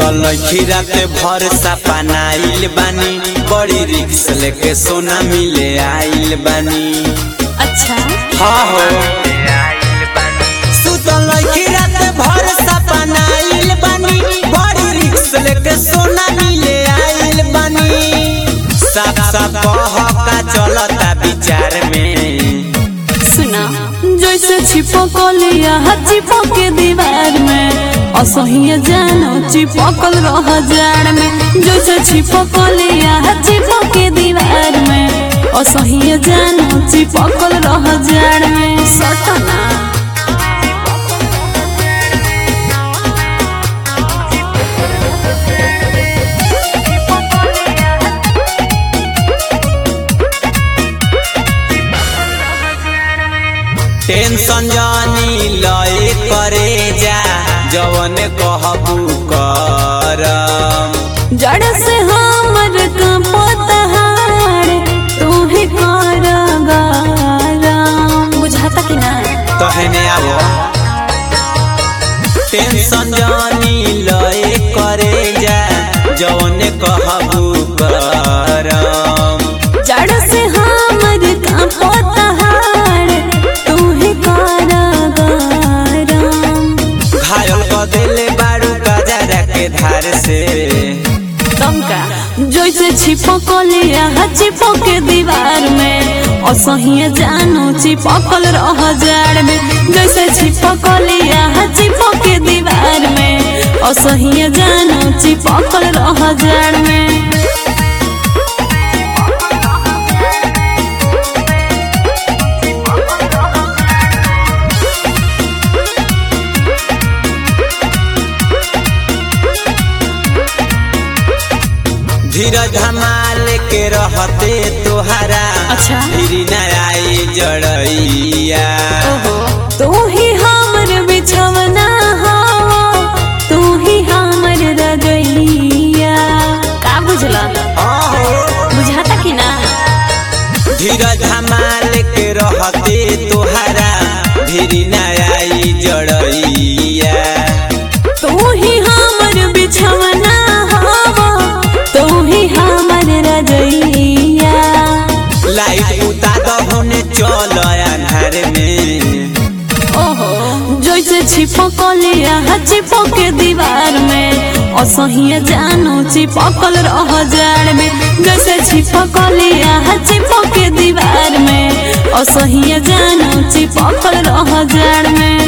सुतल खीराते भर सपनाइल बानी बड़ी रिक्स लेके सोना मिले आइल बानी अच्छा हाँ हो सुतल खीराते भर सपनाइल बानी बड़ी रिक्स लेके सोना मिले आइल बानी साफ साफ बहका चलता विचार में सुना जैसे छिपकलिया चिपक के दीवार में असहिय जानो चिपकल रह जाड़ में जैसे छिपकलिया चिपक के दीवार में असहिय जानो चिपकल रह जाड़ में सटना टेंशन जानी लए करे जा जवन कहबू करम जड़ से हमर कपतहार तू ही कर गरम बुझाता कि ना तहने आवो टेंशन जानी लए करे जा जवन कहबू करम जड़ से हमर कपतहार तू ही कर गरम घायल क देले बारू गजरा के धार से तमका जैसे छिपकलिया चिपक के दीवार में असहिय जानो चिपकल रह जाड़ में जैसे छिपकलिया चिपक के दीवार में असहिय जानो चिपकल रह जाड़ में धीरज हमाल के रहते तोहरा अच्छा। फिरी न आई जड़ैया तू ही हमर बिछवना हो तू ही हमर रगैया का बुझला आहो बुझाता कि ना धीरज हमाल के रहते तोहरा फिरी न आई जड़ैया तू ही हमर बिछवना हो तू ही हमर रजैया लाइट उता दहने चल अन्हार में ओहो जैसे छिपकलिया चिपक के दीवार में असहिय जानो चिपकल रह जाड़ में जैसे छिपकलिया चिपक के दीवार में असहिय जानो चिपकल रह जाड़ में